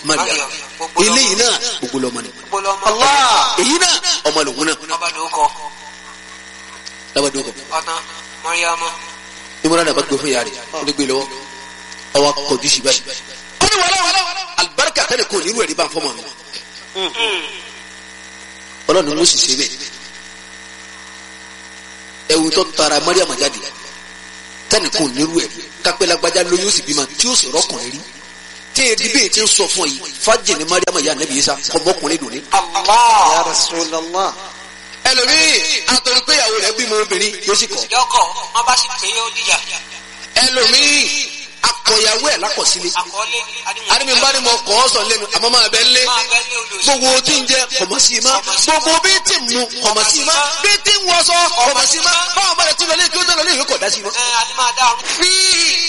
mariam Mariam, gbogbo lọmọ. eléyìí náà gbogbo lọmọ ni gbogbo lọmọ. Allah. èyí náà ọmọ lòun náà ọba ló kọ lábàdàn kọ ọtán mọríyàmọ. ìmúra náà bá gbé fún yàrá rẹ̀ ó lè gbé lọ́wọ́ ọwọ́ akọjú sí báyìí. ó ní wàhálà wàhálà alibarika tẹ́lẹ̀ kò nínú ẹ̀rí bá ń fọ́ mọ́ mi. ọlọ́run ló sì ṣe bẹ́ẹ̀. ẹ̀wù tó tara mariam jáde tẹ́lẹ̀ kò nínú ẹ̀rí kápẹ́ lágbájá lóyún ó sì bímọ tí ó sì rọ́kùnrin rí. tí èdè bẹ́ẹ̀ ti ń sọ fún ọ yìí fájì ní mariam yà nẹ́bí yìí sá kọ́mọkùnrin dùn ní. Allah. Ya Rasulallah. ẹlòmíì àtọ̀rọ̀ pé ìyàwó rẹ̀ bímọ obìnrin yóò sì kọ́. yọkọ wọn bá sì pé ó dìjà. ẹlòmíì akọ̀yàwó ẹ̀ lákọ̀sílẹ̀. àkọọ́lé àdìmí bá ní mo kọ́ ọ sọ lẹ́nu àmọ́ máa bẹ lé máa bẹ ní olùsọ. gbogbo tí ń jẹ kọ̀mọ̀sí ma gbogbo bí tí ń mu kọ̀mọ̀sí ma bí tí ń wọṣọ kọ̀mọ̀sí ma báwọn bá rẹ̀ tún lọ lé kí ó tẹ̀ lọ lé ìwé kọ̀ dá sí ma. ẹ adé máa dá ọrùn. fi